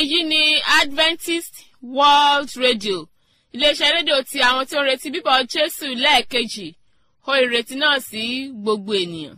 èyí ni adventist world radio iléeṣẹ́ rédíò ti àwọn tí ó ń retí bíbọ̀ jésù lẹ́ẹ̀kejì ó ìrètí náà sí gbogbo ènìyàn.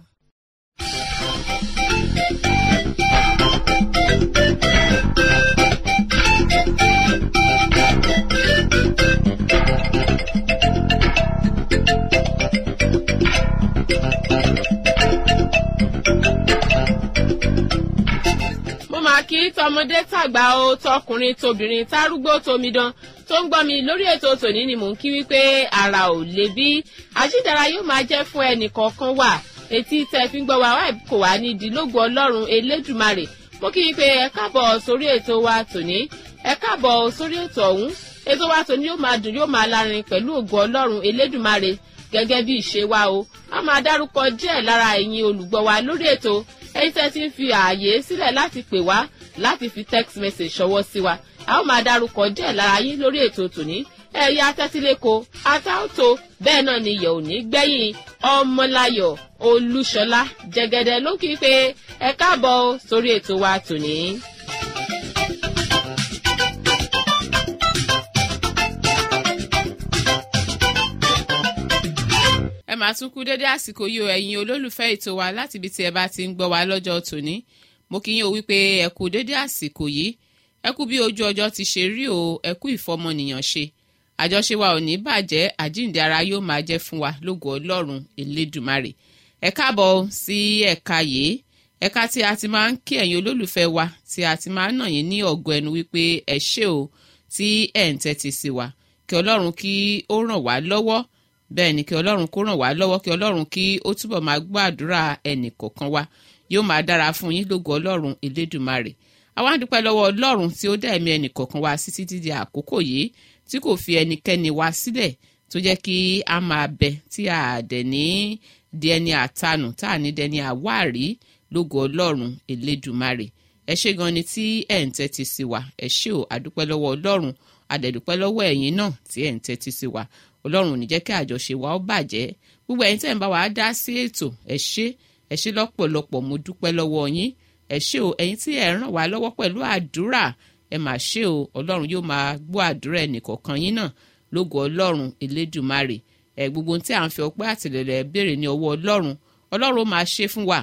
mo máa kí tọmọdé tàgbà o tọkùnrin tobìnrin tárúgbó tomidan tó ń gbọ́ mi lórí ètò tòní ni mò ń kí wípé ara ò lè bí àjídára yóò máa jẹ́ fún ẹnì kọ̀ọ̀kan wà etí tẹ́ fi ń gbọ́ wa wá kò wá ní ìdílógún ọlọ́run elédùmarè mo kí wípé ẹ káàbọ̀ sórí ètò wa tòní ẹ káàbọ̀ sórí ètò ọ̀hún ètò wa tòní yóò máa dùn yóò máa lárin pẹ̀lú ògùn ọlọ́run elédùmarè gẹ́gẹ́ bí ìṣe wa o a máa dárúkọ díẹ̀ lára ẹ̀yin olùgbọ́ wa lórí ètò ẹ̀yin tẹ́ ti ń fi ààyè sílẹ̀ láti pè wá láti fi text message ṣọwọ́ sí wa a ó máa dárúkọ díẹ̀ lára yín lórí ètò tòní ẹ̀yà tẹ́tíléko atáòtó bẹ́ẹ̀ náà ni ìyẹ̀ òní gbẹ̀yìn ọmọláyọ̀ olúṣọlá jẹgẹdẹ ló kí pé ẹ káàbọ̀ sórí ètò wa tòní. ẹ máa tún kú dédé àsìkò yìí o ẹ̀yin olólùfẹ́ ètò wa láti ibi tí ẹ bá ti ń gbọ́ wa lọ́jọ́ tòní mo kí yín o wípé ẹ kú dédé àsìkò yìí ẹ kú bí ojú ọjọ́ ti ṣe rí o ẹ kú ìfọmọnìyàn ṣe àjọṣe wa ò ní bàjẹ́ àjíǹde ara yóò máa jẹ́ fún wa lógo ọlọ́run elédùmarè ẹ káàbọ̀ sí ẹ̀ka yìí ẹ̀ka tí a ti máa ń kí ẹ̀yin olólùfẹ́ wa tí a ti máa ń nà yín ní ọ̀gọ́ ẹnu wípé ẹ ṣé o tí ẹ̀ ń tẹ́tí sí wa kí ọlọ́run kí ó ràn wá lọ́wọ́ bẹ́ẹ̀ ni kí ọlọ́run kó ràn wá lọ́wọ́ kí ọlọ́run kí ó túbọ̀ máa gbọ́ àdúrà ẹnì kọ̀ọ̀kan wa yóò máa dára fún yín lógo ọlọ́run elédùmarè àwa ń dúpẹ́ lọ́wọ́ ọlọ́run tí ó dá ẹ̀mí ẹnì kọ̀ọ̀kan wa sí títí di àkókò yìí tí kò fi ẹnikẹ́ni wa sílẹ̀ tó jẹ́ kí a máa bẹ tí a dẹ̀ ní di ẹni àtanù tá a ní dẹni àwárí lógo ọlọ́run elédùmarè ẹ ṣé gan ni tí ẹ̀ ń tẹ́tí sí wa ẹ ṣé o àdúpẹ́ lọ́wọ́ ọlọ́run adẹ̀dúpẹ́ lọ́wọ́ ẹ̀yin náà tí ẹ̀ ń tẹ́tí sí wa ọlọ́run ò ní jẹ́ kí àjọṣe wa ó bàjẹ́ gbogbo ẹ̀yin tẹ́ ń bá wa dá sí ètò ẹ ṣé ẹ ṣé lọ́pọ̀lọpọ̀ mo dúpẹ́ lọ́wọ́ yín ẹ ṣé o ẹ̀yin tí ẹ ràn wá lọ́wọ́ pẹ̀lú àdúrà ẹ mà ṣé o ọlọ́run yóò máa gbọ́ àdúrà ẹnìkọ̀ọ̀kan yín náà lógo ọlọ́run elédùmarè ẹ gbogbo tí à ń fi ọpẹ́ àtìlẹ́lẹ̀ béèrè ní ọwọ́ ọlọ́run ọlọ́run ó máa ṣe fún wa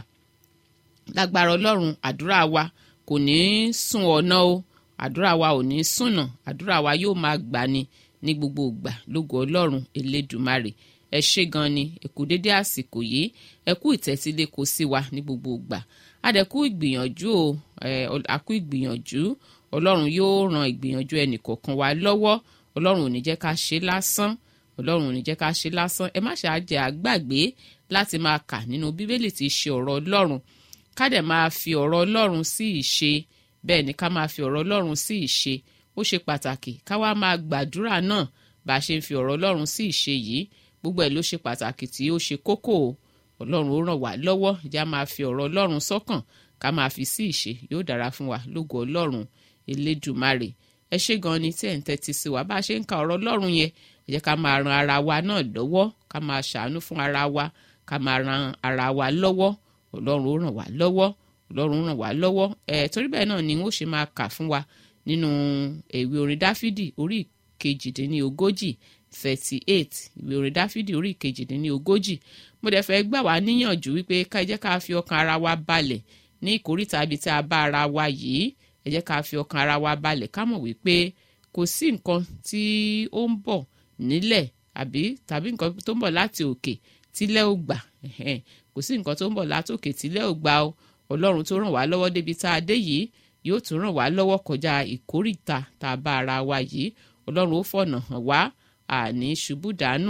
lágbára ọlọ́run àdúrà wa kò ní í sùn ọ̀nà o àdúrà wa ò ní í sùnà àdúrà wa yóò máa gbà ni ní gbogbo ìgbà lógo ọlọ́run elédùmarè ẹ ṣé gan ni ẹ kú dédé àsìkò yìí ẹ kú ìtẹ́sílẹ̀ kò sí wa ní gbogbo ìgbà adẹ̀kú ìgbìyànjú o àkú ìgbìyànjú ọlọ́run yóò ran ìgbìyànjú ẹnì kọ̀ọ̀kan wa lọ́wọ́ ọlọ́run ò ní jẹ́ ká ṣe lásán ọlọ́run ò ní jẹ́ ká ṣe lásán ẹ má ṣe àjẹ́ àgbàgbé láti máa kà nínú bíbélì tí í ṣe ọ̀rọ̀ ọlọ́run ká dẹ̀ máa fi ọ̀rọ̀ ọlọ́run sí ìṣe bẹ́ẹ̀ ni ká máa fi ọ̀rọ̀ ọlọ́run sí ìṣe ó ṣe pàtàkì ká wá máa gbàdúrà náà bá a ṣe ń fi ọ̀rọ̀ ọlọ́run sí ìṣe yìí gbogbo ẹ̀ ló ṣe pàtàkì tí ó ṣe kókó o ọlọ́run ó ràn wá lọ́wọ́ ìjà máa fi ọ̀rọ̀ ọlọ́run sọ́kàn ká máa fi sí ìṣe yóò dára fún wa lógo ọlọ́run elédùmarè ẹ ṣé gan ni tí ẹ̀ ń tẹ́tí sí wa bá a ṣe ń ka ọ̀rọ̀ ọlọ́run yẹn ẹ jẹ́ ká máa ran ara wa náà lọ́wọ́ ká máa ṣàánú fún ara wa ká máa ran ara wa lọ́wọ́ ọlọ́run ó ràn wá lọ́wọ́ ọlọ́run ràn wá lọ́wọ́ ẹ̀ torí bẹ́ẹ̀ náà ni wọ́n ṣe máa kà fún wa nínú ìwé orin dáfídì orí ìkejìdínlógójì thirty eight ìwé orin dáfídì orí ìkejìdínlógójì mo dẹ̀ fẹ́ gbà wá níyànjú wípé ká ẹ jẹ́ ká fi ọkàn ara wa balẹ̀ ní ìkórìtà ibi tí a bá ara wa yìí ẹ jẹ́ ká fi ọkàn ara wa balẹ̀ ká mọ̀ wípé kò sí nǹkan tí ó ń bọ̀ nílẹ̀ àbí tàbí nǹkan tó ń bọ̀ láti òkè tílẹ̀ ò gbà kò sí nǹkan tó ń bọ̀ láti òkè tílẹ̀ ò gbà o ọlọ́run tó ràn wá lọ́wọ́ débi tá a dé yìí yóò tún ràn wá lọ́wọ́ kọjá ìkórìtà tá a bá ara wa yìí ọlọ́run ó fọ̀nà hàn wá àní ṣubú dànù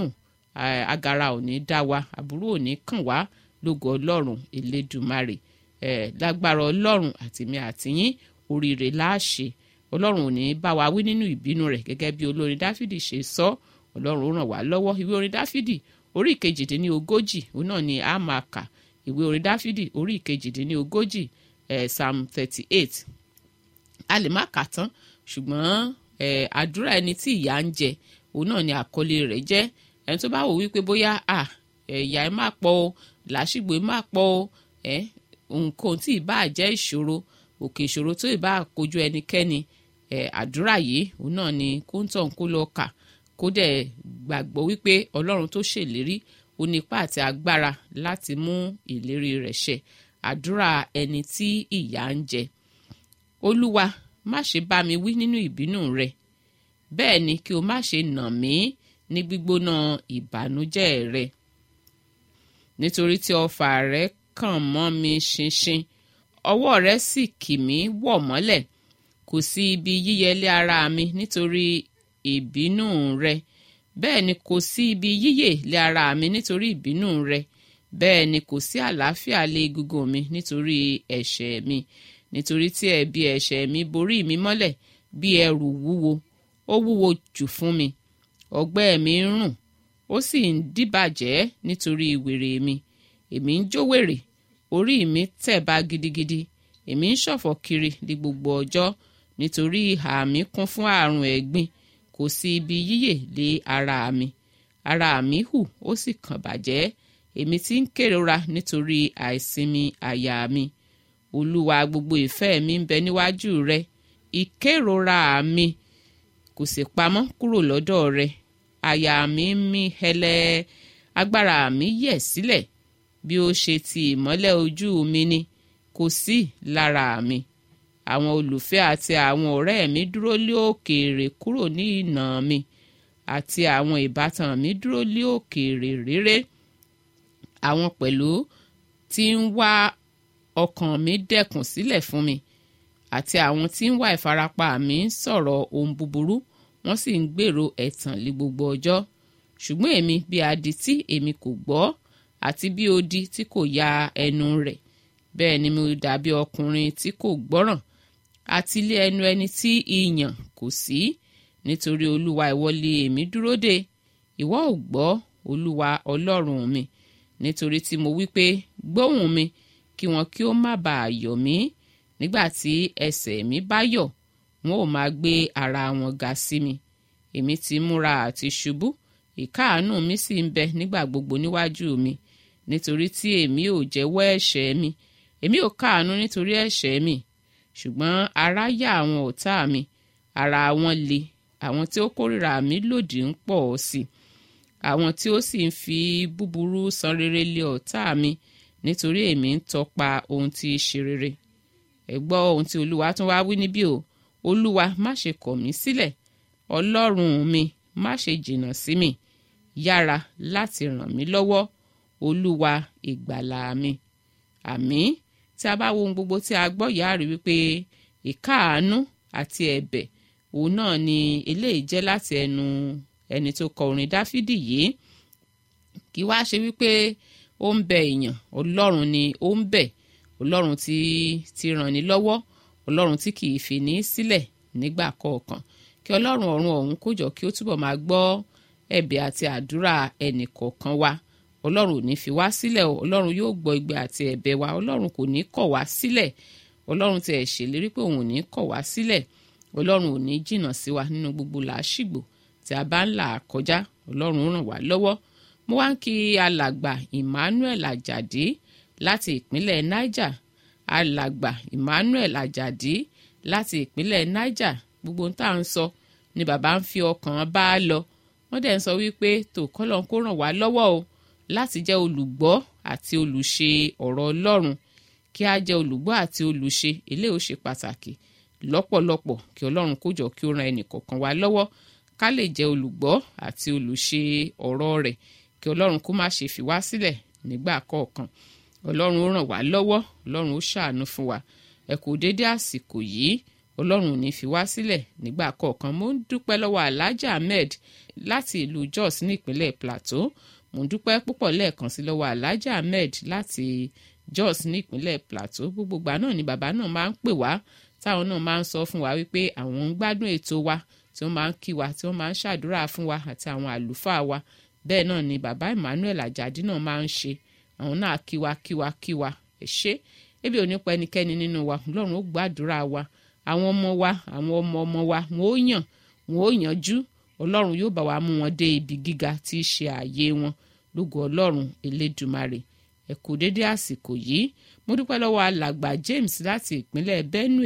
agara ò ní dá wa àbúrò ò ní kàn wá lógo ọlọ́run elédùmarè ẹ̀ lágbára ọlọ́run àtìmí àtìyín oríire láàṣẹ ọlọ́run ò ní bá wa wí nínú ìbínú rẹ̀ gẹ́gẹ́ bí olórin dáfídì ṣe sọ ọlọ́run ó ràn wá lọ́wọ́ ìwé orin dáfídì orí ìkejìdínlógójì òun náà ni a máa kà ìwé orin dáfídì orí ìkejìdínlógójì ẹ̀ psalm thirty eight a lè má kà tán ṣùgbọ́n ẹ̀ àdúrà ẹni tí ìyà ń jẹ òun náà ni àkọlé rẹ̀ jẹ́ ẹni tó bá wò wípé bóyá à ẹ̀yà ẹ̀ má pọ̀ o làásìgbò ẹ̀ má pọ̀ o ẹ̀ nǹkan tí ì bá jẹ́ ìṣòro òkè ìṣòro tó ì bá kojú ẹnikẹ́ni ẹ̀ àdúrà yìí òun náà ni kóńtọ̀n kó lọ kà kó dẹ̀ gbàgbọ́ wípé ọlọ́run tó ṣèlérí ó ní ipá àti agbára láti mú ìlérí rẹ̀ ṣẹ àdúrà ẹni tí ìyà ń jẹ olúwa má ṣe bá mi wí nínú ìbínú rẹ bẹ́ẹ̀ ni kí o má ṣe nà mí ní gbígbóná ìbànújẹ́ rẹ nítorí tí ọfà rẹ kàn mọ́ mi ṣinṣin ọwọ́ rẹ sì kì mí wọ̀ mọ́lẹ̀ kò sí ibi yíyẹlé ara mi nítorí ìbínú rẹ bẹ́ẹ̀ ni kò sí ibi yíyè lé ara mi nítorí ìbínú rẹ bẹ́ẹ̀ ni kò sí àlàáfíà lé egungun mi nítorí ẹ̀ṣẹ̀ mi nítorí tí ẹ̀bi ẹ̀ṣẹ̀ mi borí mi mọ́lẹ̀ bí ẹrù wúwo ó wúwo jù fún mi ọgbẹ́ mi ń rùn ó sì ń dìbàjẹ́ nítorí wèrè mi èmi ń jó wèrè orí mi tẹ̀ bá gidigidi èmi ń ṣọ̀fọ̀ kiri di gbogbo ọjọ́ nítorí ìhà mi kún fún àrùn ẹ̀gbin kò sí ibi yíyè lé ara mi ara mi hù ó sì kàn bàjẹ́ èmi tí ń kérora nítorí àìsinmi àyà mi olúwa gbogbo ìfẹ́ mi ń bẹ níwájú rẹ ìkérora mi kò sì pamọ́ kúrò lọ́dọ̀ rẹ àyà mi ń mí hẹlẹ agbára mi yẹ̀ sílẹ̀ bí ó ṣe ti ìmọ́lẹ̀ ojú mi ni kò sí lára mi àwọn olùfẹ́ àti àwọn ọ̀rẹ́ mi dúró lé òkèèrè kúrò ní ìnà mi àti àwọn ìbátan mi dúró lé òkèèrè réré àwọn pẹ̀lú tí ń wá ọkàn mi dẹ̀kùn sílẹ̀ fún mi àti àwọn tí ń wá ìfarapa mi ń sọ̀rọ̀ ohun búburú wọ́n sì ń gbèrò ẹ̀tàn lé gbogbo ọjọ́ ṣùgbọ́n èmi bí adití èmi kò gbọ́ àti bí odi tí kò ya ẹnu rẹ̀ bẹ́ẹ̀ ni mo dàbí ọkùnrin tí kò gbọ́ràn àti ilé ẹnu ẹni tí ìyàn kò sí nítorí olúwa ìwọ lé èmi dúró dè ìwọ ò gbọ́ olúwa ọlọ́run mi nítorí tí mo wí pé gbóhùn mi kí wọn kí ó má bàa yọ̀ mí nígbà tí ẹsẹ̀ mi bá yọ̀ wọn ò máa gbé ara wọn ga sí mi èmi ti múra àti ṣubú ìkáàánú mi sì ń bẹ nígbà gbogbo níwájú mi nítorí tí èmi ò jẹ́wọ́ ẹ̀ṣẹ̀ mi èmi ò káàánú nítorí ẹ̀ṣẹ̀ mi ṣùgbọ́n ara yá àwọn ọ̀tá mi ara wọn le àwọn tí ó kórìíra mi lòdì ń pọ̀ sí i àwọn tí ó sì ń fi búburú san rere lé ọ̀tá mi nítorí èmi ń tọpa ohun tí í ṣe rere ẹ gbọ́ ohun tí olúwa tún wá wí níbí o olúwa má ṣe kọ̀ mí sílẹ̀ ọlọ́run mi má ṣe jìnnà sí mi yára láti ràn mí lọ́wọ́ olúwa ìgbàlà mi àmín tí a bá wo ohun gbogbo tí a gbọ́ yìí á rí wípé ìkáàánú àti ẹ̀bẹ̀ òun náà ni eléyìí jẹ́ láti ẹnu ẹni tó kọ orin dáfídì yìí kí wá ṣe wípé ó ń bẹ èèyàn ọlọ́run ni ó ń bẹ̀ ọlọ́run tí ti ràn ní lọ́wọ́ ọlọ́run tí kì í fi ní sílẹ̀ nígbà kọ̀ọ̀kan kí ọlọ́run ọ̀run ọ̀hún kó jọ kí ó túbọ̀ máa gbọ́ ẹ̀bẹ̀ àti àdúrà ẹnì kọ̀ọ̀kan wa ọlọ́run ò ní fi wá sílẹ̀ o ọlọ́run yóò gbọ́ igbe àti ẹ̀bẹ̀ wa ọlọ́run kò ní kọ̀ wá sílẹ̀ ọlọ́run ti ẹ̀ ṣèlérí pé òun ò ní kọ̀ wá sílẹ̀ ọlọ́run ò ní jìnnà sí wa nínú gbogbo làásìgbò tí a bá ń là kọjá ọlọ́run ràn wá lọ́wọ́ mo wá ń kí alàgbà Emmanuel Ajadi láti ìpínlẹ̀ Niger alàgbà Emmanuel Ajadi láti ìpínlẹ̀ Niger gbogbo tá à ń sọ ni bàbá ń fi ọkàn bá a lọ wọ́n dẹ̀ ń sọ wípé tó kọ́lọ́n kó ràn wá lọ́wọ́ o láti jẹ́ olùgbọ́ àti olùṣe ọ̀rọ̀ Ọlọ́run kí a jẹ́ olùgbọ́ àti olùṣe eléyìí ó ṣe pàtàkì lọ́pọ̀lọpọ̀ kí Ọlọ́run kó jọ kí ó ran ẹnìkọ̀ọ̀kan wa lọ́wọ́ ká lè jẹ́ olùgbọ́ àti olùṣe ọ̀rọ̀ rẹ̀ kí Ọlọ́run kó má ṣe fi wá sílẹ̀ nígbà kọ̀ọ̀kan Ọlọ́run ó ràn wá lọ́wọ́ Ọlọ́run ó ṣàánú fún wa ẹ kú déédé àsìkò yìí Ọlọ́run ò ní fi wá sílẹ̀ nígbà kọ̀ọ̀kan mo ń dúpẹ́ lọ́wọ́ Alhaji Ahmed láti ìlú Jos ní ìpínlẹ̀ Plateau mo ń dúpẹ́ púpọ̀ lẹ́ẹ̀kan sí lọ́wọ́ Alhaji Ahmed láti Jos ní ìpínlẹ̀ Plateau gbogbo ìgbà náà ni bàbá náà máa ń pè wá táwọn náà máa ń sọ fún wa wípé àwọn ń gbádùn ètò wa tí wọ́n máa ń kí wa tí wọ́n máa ń ṣàdúrà fún wa àti àwọn àlùfáà wa bẹ́ẹ̀ náà ni bàbá Emmanuel Ajadi náà máa ń ṣe àwọn náà kí wa kí wa kí wa ẹ ṣé ebi ò ní pa ẹnikẹ́ni nínú wa Ọlọ́run ó gbàdúrà wa àwọn ọmọ wa àwọn ọmọ ọmọ wa wọn ó yàn wọn ó yanjú Ọlọ́run yóò bá wa mú wọn dé ibi gíga tí í ṣe ààyè wọn lógo Ọlọ́run Elédùmarè ẹ kú dédé àsìkò yìí mo dúpẹ́ lọ́wọ́ alàgbà James láti ìpínlẹ̀ Benue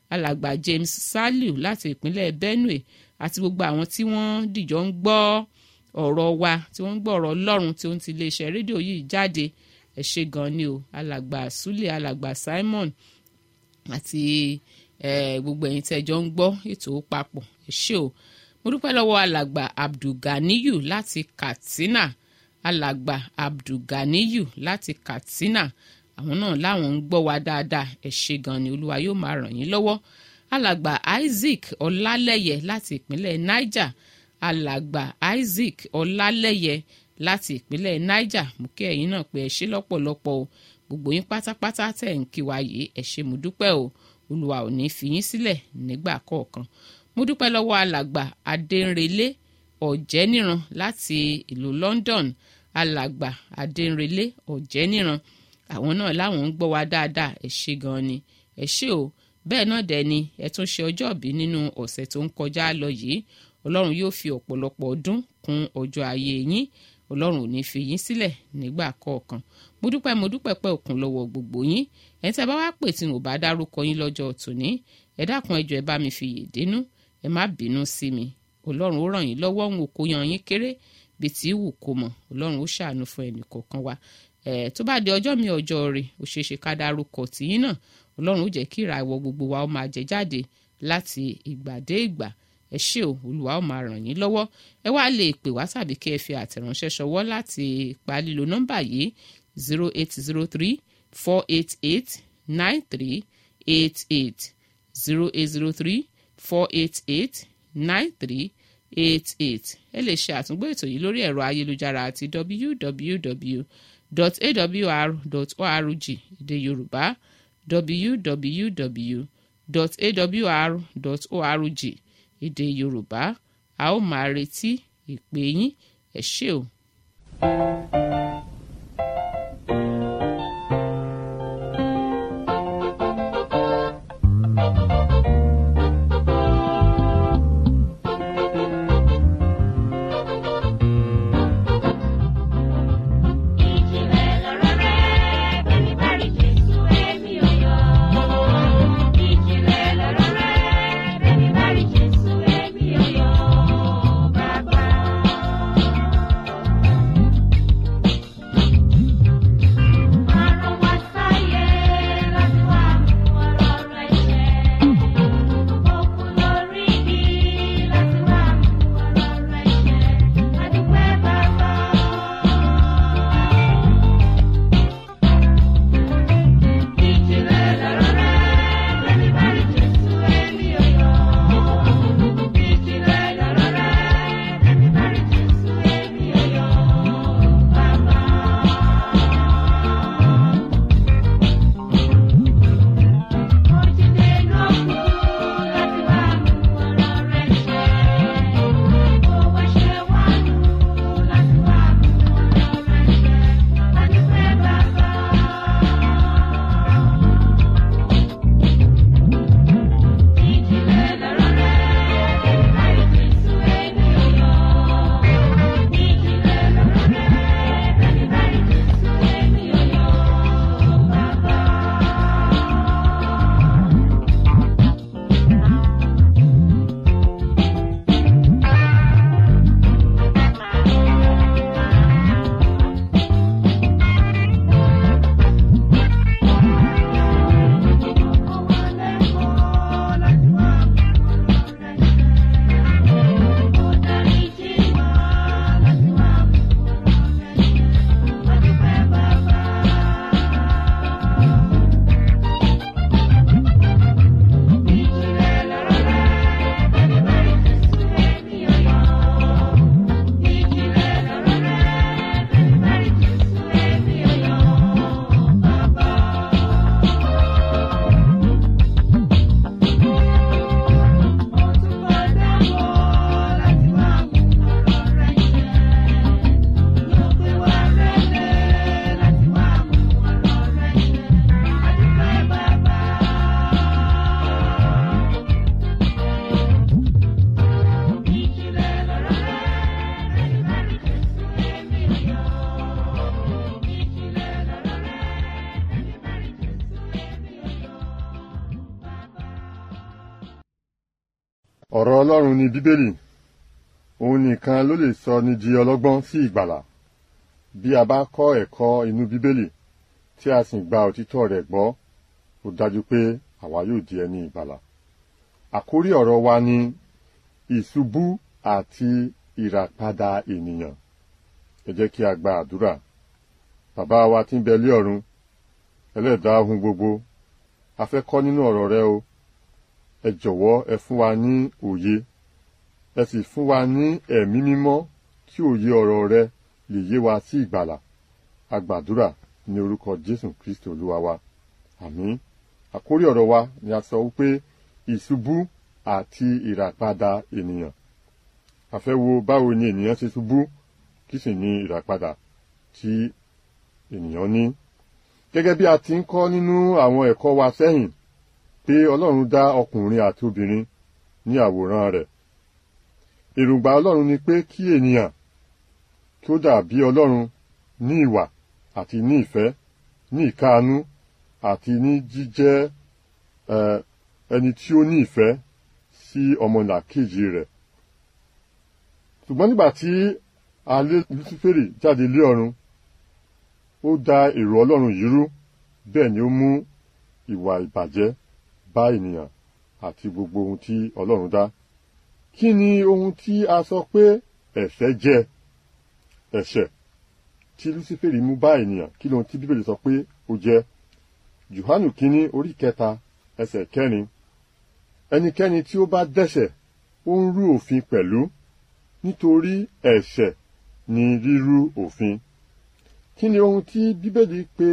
alàgbà James Saliu láti ìpínlẹ̀ Benue àti gbogbo àwọn tí wọ́n dìjọ ń gbọ́ ọ̀rọ̀ wa tí wọ́n ń gbọ́ ọ̀rọ̀ Ọlọ́run tí ó ń ti iléeṣẹ́ rédíò yìí jáde ẹ ṣé gan ni o alàgbà Sule alàgbà Simon àti gbogbo ẹ̀yin tẹ́ jọ ń gbọ́ ètò papọ̀ ẹ ṣé o mo dúpẹ́ lọ́wọ́ alàgbà Abdulganiyu láti Katsina alàgbà Abdulganiyu láti Katsina àwọn náà láwọn ń gbọ́ wa dáadáa ẹ ṣé gan ni olúwa yóò máa ràn yín lọ́wọ́ alàgbà Isaac Ọlálẹ́yẹ láti ìpínlẹ̀ Niger alàgbà Isaac Ọlálẹ́yẹ láti ìpínlẹ̀ Niger mú kí ẹ̀yin náà pé ẹ ṣé lọ́pọ̀lọpọ̀ o gbogbo yín pátápátá tẹ̀ ń kí wa yìí ẹ ṣé mo dúpẹ́ o olúwa ò ní fi yín sílẹ̀ nígbà kọ̀ọ̀kan mo dúpẹ́ lọ́wọ́ alàgbà adẹ́nrẹ́lẹ́ ọ̀jẹ́níran láti ìlú London alàgbà adẹ́nrẹ́lẹ́ ọ̀jẹ́níran àwọn náà láwọn ń gbọ́ wa dáadáa ẹ ṣé gan ni ẹ ṣé o bẹ́ẹ̀ náà dẹ̀ ni ẹ tún ṣe ọjọ́ ìbí nínú ọ̀sẹ̀ tó ń kọjá lọ yìí ọlọ́run yóò fi ọ̀pọ̀lọpọ̀ ọdún kún ọjọ́ ayé yín ọlọ́run ò ní fi yín sílẹ̀ nígbà kọ̀ọ̀kan mo dúpẹ́ mo dúpẹ́ pẹ́ òkun lọ́wọ́ gbogbo yín ẹ̀ tẹ́ bá wá pè tí mo bá dárúkọ yín lọ́jọ́ tòní ẹ dákun ẹ jọ̀ọ́ ẹ bá mi fi yè dénú ẹ má bínú sí mi ọlọ́run ó ràn yín lọ́wọ́ òun ò kó yan yín kéré bí tí wù kó mọ̀ ọlọ́run ó ṣàánú fún ẹnì kọ̀ọ̀kan wa ẹ̀ tó bá di ọjọ́ mi ọjọ́ rẹ̀ ó ṣeé ṣe ká dárúkọ tìyín náà ọlọ́run ó jẹ́ kí ìràwọ̀ gbogbo wa ó máa jẹ jáde láti ìgbà dé ìgbà ẹ ṣé o olùwà ó máa ràn yín lọ́wọ́ ẹ wá lè pè wá tàbí kí ẹ fi àtẹ̀ránṣẹ́ ṣọwọ́ láti pa lílo nọ́mbà yìí zero eight zero three four eight eight nine three eight eight zero eight zero three four eight eight nine three eight eight ẹ lè ṣe àtúngbò ètò yìí lórí ẹ̀rọ ayélujára àti www.awr.org èdè yorùbá www.awr.org èdè yorùbá a ó máa retí ìpè yín ẹ ṣé o. Bàbá. ọ̀rọ̀ ọlọ́run ni bíbélì òun nìkan ló lè sọ ní di ọlọ́gbọ́n sí ìgbàlà bí a bá kọ́ ẹ̀kọ́ inú bíbélì tí a sì gba òtítọ́ rẹ̀ gbọ́ ó dájú pé àwa yóò di ẹni ìgbàlà àkórí ọ̀rọ̀ wa ni ìṣubú àti ìràpadà ènìyàn ẹ jẹ́ kí a gba àdúrà bàbá wa tí ń bẹ lé ọ̀run ẹlẹ́dàá ohun gbogbo a fẹ́ kọ́ nínú ọ̀rọ̀ rẹ o ẹ jọ̀wọ́ ẹ fún wa ní òye ẹ sì fún wa ní ẹ̀mí mímọ́ kí òye ọ̀rọ̀ rẹ lè yé wa sí ìgbàlà a gbàdúrà ní orúkọ jésù kristi olúwa wa àmín àkórí ọ̀rọ̀ wa ni a sọ wípé ìṣubú àti ìràpadà ènìyàn a fẹ́ wo báwo ni ènìyàn ṣe ṣubú kí sì ni ìràpadà tí ènìyàn ní gẹ́gẹ́ bí a ti ń kọ́ nínú àwọn ẹ̀kọ́ wa sẹ́yìn pé ọlọ́run dá ọkùnrin àti obìnrin ní àwòrán rẹ̀ èròǹgbà ọlọ́run ni pé kí ènìyàn kí ó dàbí ọlọ́run ní ìwà àti ní ìfẹ́ ní ìkáàánú àti ní jíjẹ́ ẹni tí ó ní ìfẹ́ sí ọmọlàkejì rẹ̀ ṣùgbọ́n nígbà tí a lé Lúsíférì jáde lé ọ̀run ó da èrò ọlọ́run yìí rú bẹ́ẹ̀ ni ó mú ìwà ìbàjẹ́ bá ènìyàn àti gbogbo ohun tí ọlọ́run dá kí ni ohun tí a sọ pé ẹ̀ṣẹ̀ jẹ́ ẹ̀ṣẹ̀ tí Lúsíférì mú bá ènìyàn kí lóhun tí bíbélì sọ pé ó jẹ́ Jòhánù kínní orí kẹta ẹsẹ̀ kẹrin ẹnikẹ́ni tí ó bá dẹ́ṣẹ̀ ó ń rú òfin pẹ̀lú nítorí ẹ̀ṣẹ̀ ni rírú òfin kí ni ohun tí bíbélì pè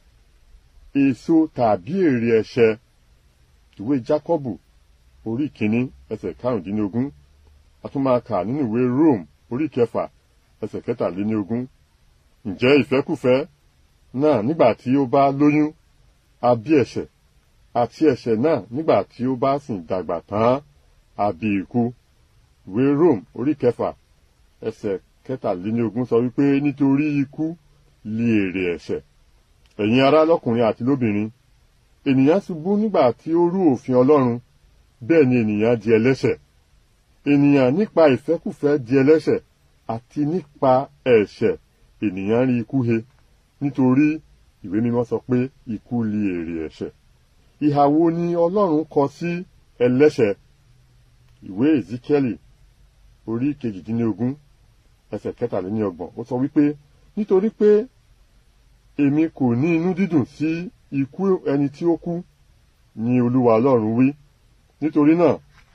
èso tàbí èrè ẹ̀ṣẹ̀ ìwé Jákọ́bù orí kìíní ẹsẹ̀ karùndínlógún a tún máa kà nínú ìwé Rome orí kẹfà ẹsẹ̀ kẹtàléníogún ǹjẹ́ ìfẹ́kùfẹ́ náà nígbà tí ó bá lóyún a bí ẹ̀ṣẹ̀ àti ẹ̀ṣẹ̀ náà nígbà tí ó bá sì dàgbà tán a bí ikú ìwé Rome orí kẹfà ẹsẹ̀ kẹtàléníogún sọ wípé nítorí ikú lé èrè ẹ̀ṣẹ̀ ẹ̀yin ará lọ́kùnrin àti lóbìnrin ènìyàn ṣubú nígbà tí ó rú òfin Ọlọ́run bẹ́ẹ̀ ni ènìyàn di ẹlẹ́ṣẹ̀ ènìyàn nípa ìfẹ́kùfẹ́ di ẹlẹ́ṣẹ̀ àti nípa ẹ̀ṣẹ̀ ènìyàn rí ikú he nítorí ìwé mímọ́ sọ pé ikú lé èrè ẹ̀ṣẹ̀ ìhà wo ni Ọlọ́run kọ sí ẹlẹ́ṣẹ̀ ìwé Ezekiel orí kejìdínlógún ẹsẹ̀ kẹtàléníọgbọ̀n ó sọ wípé nítorí pé èmi kò ní inú dídùn sí ikú ẹni tí ó kú ni Olúwa Ọlọ́run wí nítorí náà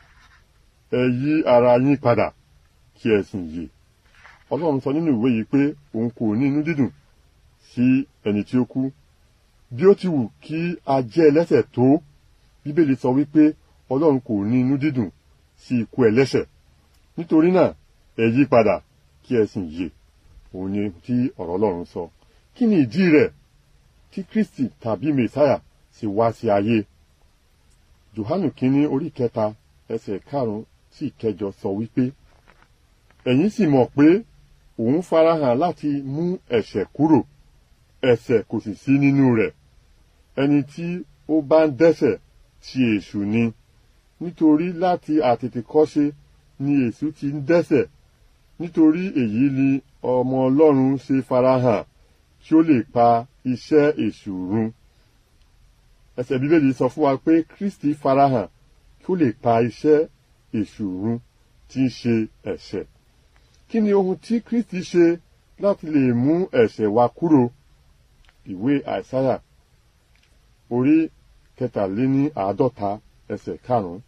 ẹ yí ara yín padà kí ẹ sì yè Ọlọ́run sọ nínú ìwé yìí pé òun kò ní inú dídùn sí ẹni tí ó kú bí ó ti wù kí a jẹ́ ẹlẹ́ṣẹ̀ tó Bíbélì sọ wípé Ọlọ́run kò ní inú dídùn sí ikú ẹlẹ́ṣẹ̀ nítorí náà ẹ yí padà kí ẹ sì yè òun ni tí ọ̀rọ̀ Ọlọ́run sọ kí ni ìdí rẹ̀ tí Kristi tàbí Mèsáyà sì wá sí ayé Jòhánù kínní orí kẹta ẹsẹ̀ karùn-ún sí ìkẹjọ sọ wípé ẹ̀yin sì mọ̀ pé òun farahàn láti mú ẹ̀ṣẹ̀ kúrò ẹ̀ṣẹ̀ kò sì sí nínú rẹ̀ ẹni tí ó bá ń dẹ́ṣẹ̀ ti èṣù ni nítorí láti àtètèkọ́ṣe ni èṣù ti ń dẹ́ṣẹ̀ nítorí èyí ni ọmọ Ọlọ́run ṣe farahàn kí ó lè pa iṣẹ́ èṣù run ẹsẹ̀ bíbélì sọ fún wa pé Kristi farahàn kí ó lè pa iṣẹ́ èṣù run tí ń ṣe ẹ̀ṣẹ̀ kí ni ohun tí Kristi ṣe láti lè mú ẹ̀ṣẹ̀ wa kúrò ìwé àìsáyà orí kẹtàléní àádọ́ta ẹsẹ̀ karùn-ún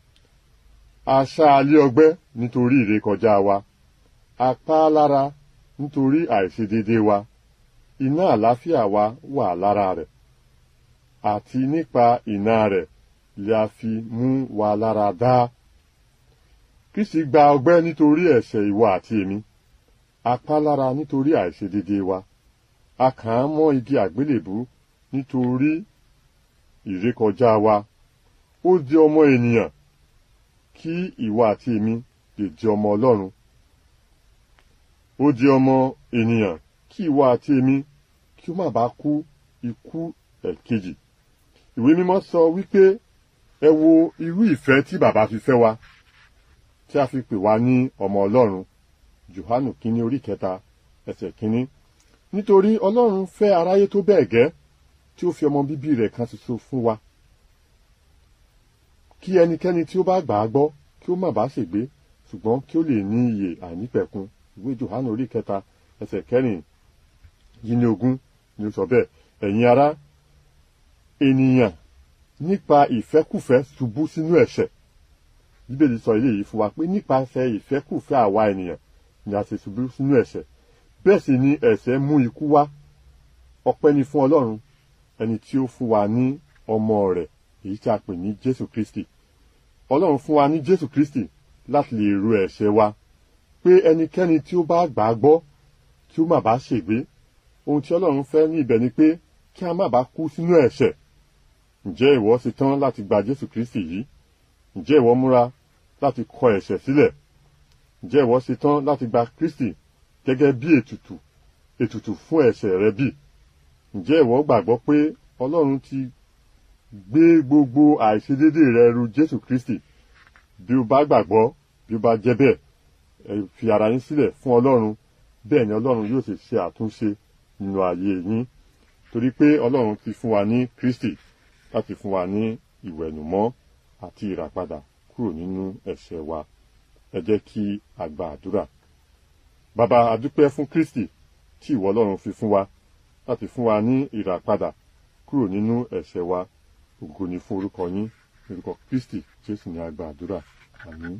aṣá alẹ́ ọgbẹ́ nítorí ìrékọjá wa apá lára nítorí àìṣedédé wa iná àlàáfíà wa wà lára rẹ̀ àti nípa iná rẹ̀ lè a fi mú wa lára dá Kristi gba ọgbẹ́ nítorí ẹ̀ṣẹ̀ ìwọ àti èmi apá lára nítorí àìṣedédé wa a kàn án mọ́ igi àgbélébú nítorí ìrékọjá wa ó di ọmọ ènìyàn kí ìwọ àti èmi lè di ọmọ Ọlọ́run ó di ọmọ ènìyàn kí ìwọ àti èmi kí ó má bàa kú ikú ẹ̀kejì ìwé mímọ́ sọ wípé ẹ wo irú ìfẹ́ tí bàbá fi fẹ́ wa tí a fi pè wá ní ọmọ ọlọ́run Jòhánù kínní orí kẹta ẹsẹ̀ kínní nítorí ọlọ́run fẹ́ aráyé tó bẹ́ẹ̀ gẹ́ tí ó fi ọmọ bíbí rẹ̀ kan ṣoṣo fún wa kí ẹnikẹ́ni tí ó bá gbà á gbọ́ kí ó má bàa ṣègbé ṣùgbọ́n kí ó lè ní ìyè àìnípẹ̀kun ìwé Jòhánù orí kẹta ẹsẹ̀ kẹrin yìí ní ogún ni ó sọ bẹ́ẹ̀ ẹ̀yin ará ènìyàn nípa ìfẹ́kùfẹ́ ṣubú sínú ẹ̀ṣẹ̀ bíbélì sọ eléyìí fún wa pé nípasẹ̀ ìfẹ́kùfẹ́ àwa ènìyàn ni a ṣe ṣubú sínú ẹ̀ṣẹ̀ bẹ́ẹ̀ sì ni ẹ̀ṣẹ̀ mú ikú wá ọpẹ́ ni fún Ọlọ́run ẹni tí ó fún wa ní ọmọ rẹ̀ èyí tí a pè ní Jésù Kristi Ọlọ́run fún wa ní Jésù Kristi láti lè ru ẹ̀ṣẹ̀ wa pé ẹnikẹ́ni tí ó bá gbà á gbọ́ kí ó má bàa ṣègbé ohun tí Ọlọ́run fẹ́ ní ibẹ̀ ni pé kí a má bàa kú sínú ẹ̀ṣẹ̀ ǹjẹ́ ìwọ ṣe tán láti gba Jésù Kristi yìí ǹjẹ́ ìwọ múra láti kọ ẹ̀ṣẹ̀ sílẹ̀ ǹjẹ́ ìwọ ṣe tán láti gba Kristi gẹ́gẹ́ bí ètùtù ètùtù fún ẹ̀ṣẹ̀ rẹ bí ǹjẹ́ ìwọ gbàgbọ́ pé Ọlọ́run ti gbé gbogbo àìṣedédé rẹ ru Jésù Kristi bí o bá gbàgbọ́ bí o bá jẹ́ bẹ́ẹ̀ ẹ fi ara yín sílẹ̀ fún Ọlọ́run bẹ́ẹ̀ ni Ọlọ́run yóò sì ṣe àtúnṣe nínú ayé yín torí pé Ọlọ́run ti fún wa ní Kristi láti fún wa ní ìwẹ̀nùmọ́ àti ìràpadà kúrò nínú ẹ̀ṣẹ̀ wa ẹ jẹ́ kí a gba àdúrà bàbá adúpẹ́ fún Kristi tí ìwọ Ọlọ́run fi fún wa láti fún wa ní ìràpadà kúrò nínú ẹ̀ṣẹ̀ wa ògo ni fún orúkọ yín orúkọ Kristi Jésù ní a gba àdúrà àmín.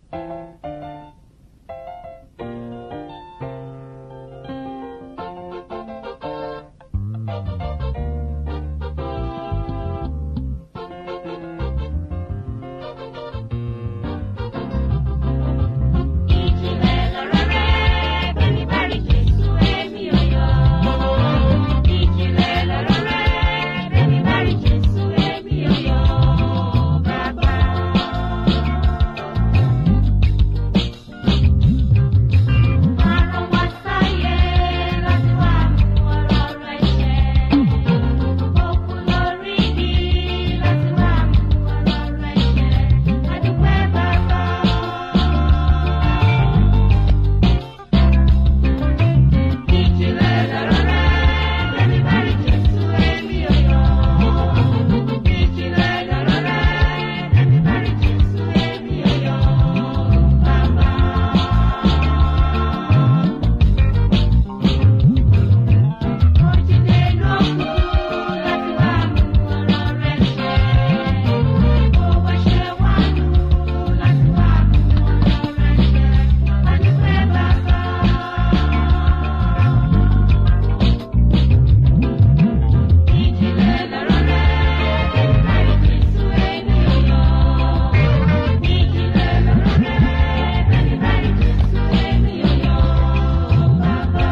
Ìjìnlẹ̀ lọ̀rọ̀ rẹ̀, bẹ́ẹ̀ni bá rí Jésù èmi ò yọ̀. Ìjìnlẹ̀ lọ̀rọ̀ rẹ̀, bẹ́ẹ̀ni bá rí Jésù èmi ò yọ̀. Bàbá. Àrùn wá sáyé láti wá mú ọ̀rọ̀ rẹ̀ ṣẹ. Òkú lórí mi láti wá mú ọ̀rọ̀ rẹ̀ ṣẹ. Adúpẹ́ bàbá. Ìjìnlẹ̀ lọ̀rọ̀ rẹ̀, bẹ́ẹ̀ni bá rí Jésù èmi ò yọ̀. Ìjìnlẹ̀ lọ̀rọ̀ rẹ̀, bẹ́ẹ̀ni bá rí Jésù èmi ò yọ̀. Bàbá. Òjìlé lókù láti wá mú ọ̀rọ̀ rẹ̀ ṣẹ. Owó ṣe wá lù láti wá mú ọ̀rọ̀ rẹ̀ ṣẹ. Adúpẹ́ bàbá. Ìjìnlẹ̀ lọ̀rọ̀ rẹ̀, bẹ́ẹ̀ni bá rí Jésù èmi ò yọ̀. Ìjìnlẹ̀ lọ̀rọ̀ rẹ̀, bẹ́ẹ̀ni bá rí Jésù èmi ò yọ̀. Bàbá.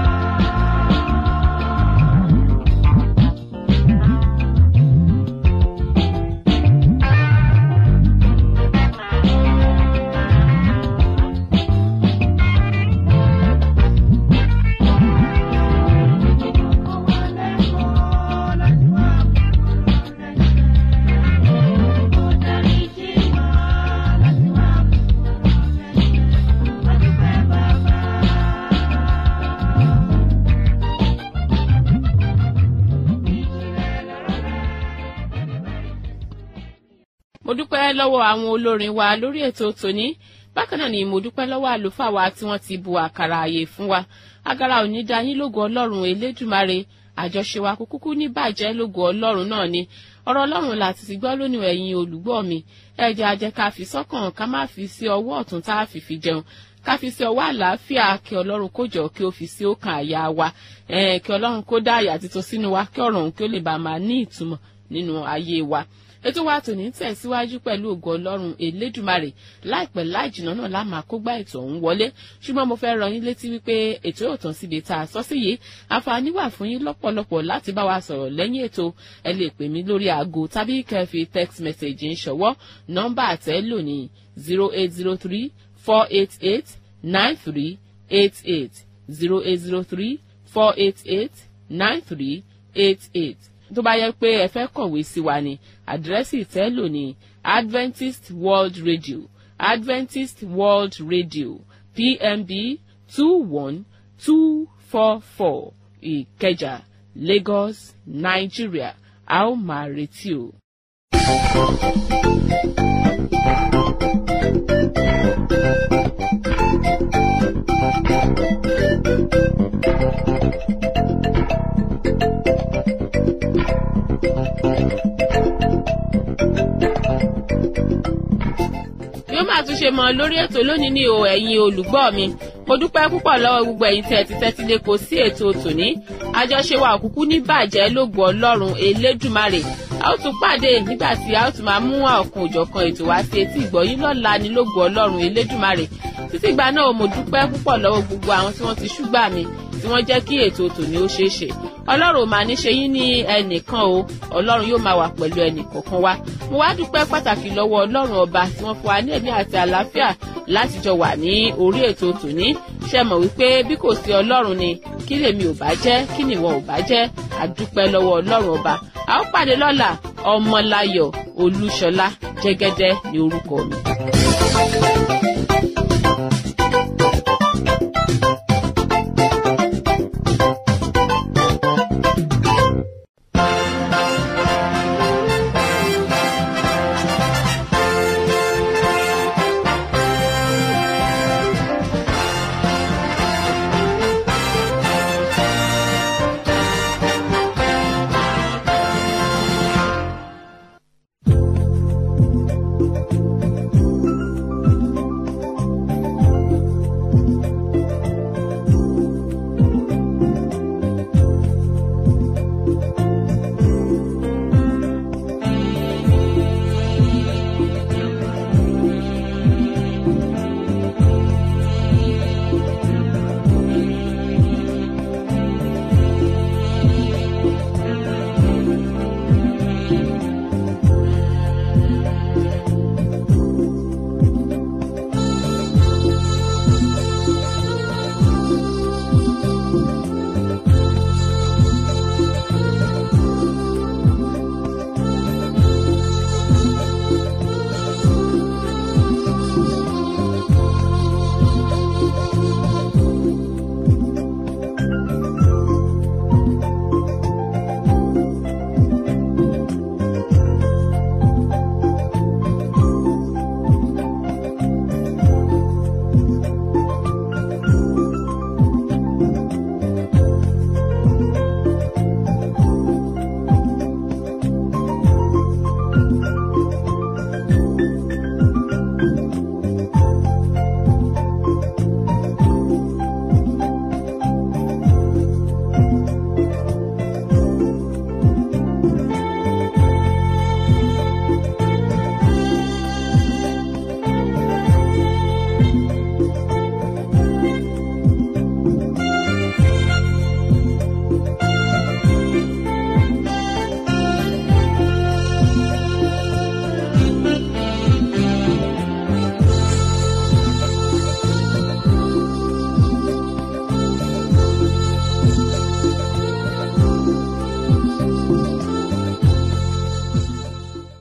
mo dúpẹ́ lọ́wọ́ àwọn olórin wa lórí ètò tòní bákan náà ni mo dúpẹ́ lọ́wọ́ àlùfáà wa tí wọ́n ti bu àkàrà àyè fún wa agara òní da yín lógo ọlọ́run elédùmarè àjọṣe wa kò kúkú ní bàjẹ́ lógo ọlọ́run náà ni ọ̀rọ̀ ọlọ́run láti ti gbọ́ lónìí ẹ̀yin olùgbọ́ mi ẹ jẹ́ a jẹ́ ká fi sọ́kàn ká má fi sí ọwọ́ ọ̀tún tá a fi fi jẹun ká fi sí ọwọ́ àlàáfíà kí ọlọ́run kó jọ kí ó fi sí ọkàn àyà wa eh, kí ọlọ́run kó dá àyà títọ́ sínú wa kí ọ̀rọ̀ òun kí ó lè bá máa ní ìtumọ̀ nínú ayé wa ètò wa tòní tẹ̀síwájú pẹ̀lú ògo ọlọ́run elédùmarè láìpẹ́ láì jìnnà náà láàmà kó gbá ètò ọ̀hún wọlé ṣùgbọ́n mo fẹ́ rọ yín létí wípé ètò yóò tán síbi tá a sọ sí yìí àǹfààní wà fún yín lọ́pọ̀lọpọ̀ láti bá wa sọ̀rọ̀ lẹ́yìn ètò ẹ lè pè mí lórí aago tàbí kẹ́ fi text message ń ṣọwọ́ nọ́mbà àtẹ́ lò ní zero eight zero three four eight eight nine three eight eight zero eight zero three four eight eight nine three eight eight tó bá yẹ pé ẹ fẹ́ kọ̀wé sí wa ní àdírẹ́sì ìtẹ́lò ní Adventist World Radio adventist world radio pmb two one two four four ìkẹjà lagos nigeria a ó máa retí o. bí ó máa tún ṣe mọ lórí ètò lónìí ní o ẹ̀yin olùgbọ́ mi mo dúpẹ́ púpọ̀ lọ́wọ́ gbogbo ẹ̀yin tí ẹ ti tẹ́tí lé kò sí ètò tòní àjọṣe wa òkúkú ní bàjẹ́ lógo ọlọ́run elédùmarè a ó tún pàdé nígbà tí a ó tún máa mú ọ̀kan òjọ̀kan ètò wá sí etí ìgbọ̀yìn lọ́la ní lógo ọlọ́run elédùmarè títí ìgbà náà mo dúpẹ́ púpọ̀ lọ́wọ́ gbogbo àwọn tí wọ́n ti ṣúgbà mi tí wọ́n jẹ́ kí ètò tòní ó ṣeé ṣe ọlọ́run ò máa ní ṣe yín ní ẹnìkan o ọlọ́run yóò máa wà pẹ̀lú ẹnìkọ̀ọ̀kan wa mo wá dúpẹ́ pàtàkì lọ́wọ́ ọlọ́run ọba tí wọ́n fún wa ní ẹ̀mí àti àlàáfíà láti jọ wà ní orí ètò tòní ṣe mọ̀ wípé bí kò sí ọlọ́run ni kí lèmi ò bá jẹ́ kí nìwọ ò bá jẹ́ àdúpẹ́ lọ́wọ́ ọlọ́run ọba a ó pàdé lọ́la ọmọláyọ̀ olúṣọlá jẹ́gẹ́dẹ́ ní orúkọ mi. Thank